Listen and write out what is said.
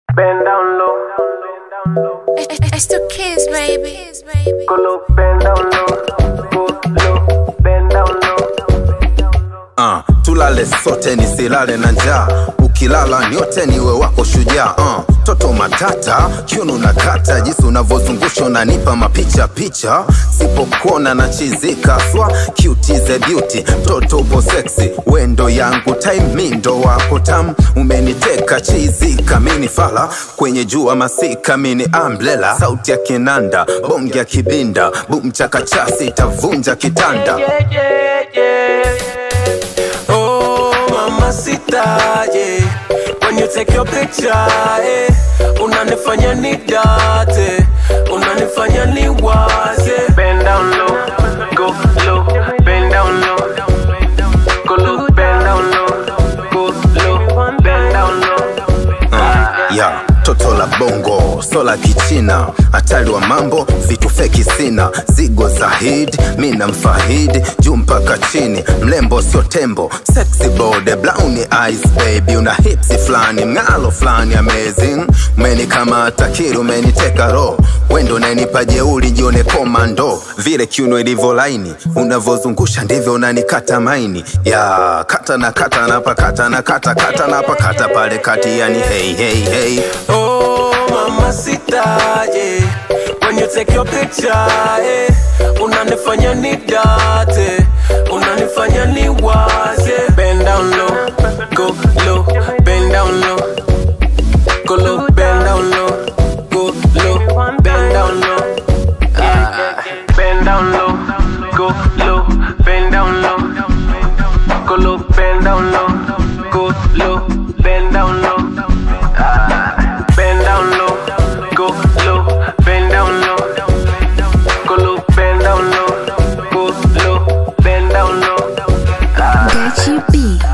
Bend down low. It's the kids, baby. Go low, bend down low. Go low, bend down low. uh, tulale sote nisilale na njaa ukilala nyote niwe wako shujaa uh, toto matata kiuno na kata jinsi unavyozungusha unanipa mapicha picha sipokuona na chizika swa cutize beauty mtoto upo sexy wendo yangu time mindo wako tam umeniteka chizika mini fala kwenye jua masika mini amblela sauti ya kinanda bonge ya kibinda bumchakachasi itavunja kitanda Oh, mamacita, yeah. When you take your picture, eh. Unanifanya ni date, unanifanya ni waze. Bend down low. Go low, bend down low. Go low, bend down low. Go low, bend down low. ya toto la bongo sola kichina hatari wa mambo vitu feki sina zigo za hid mi na mfahid juu mpaka chini mlembo sio tembo sexy bode browni eyes baby una hipsi flani mng'alo flani amazing umenikamata kiri umeniteka ro wendo nanipa jeuli jione komando vile kiuno ilivyo laini unavyozungusha ndivyo unanikata maini ya kata na kata napakata na kata kata napakata pale kati yani hey, hey, hey. Oh, mamacita, yeah. When you take your picture, eh. Unanifanya ni date, unanifanya ni waze. Bend down low. Go low, bend down low. Go low, bend down low. Go low, bend down low. Ah, bend down low. Go low, bend down low. Go low, bend down low. Go low, bend down low. Ah, bend down low. Go low, bend down low. Go low, bend down low. Go low, bend down low. Ah. Gachi B.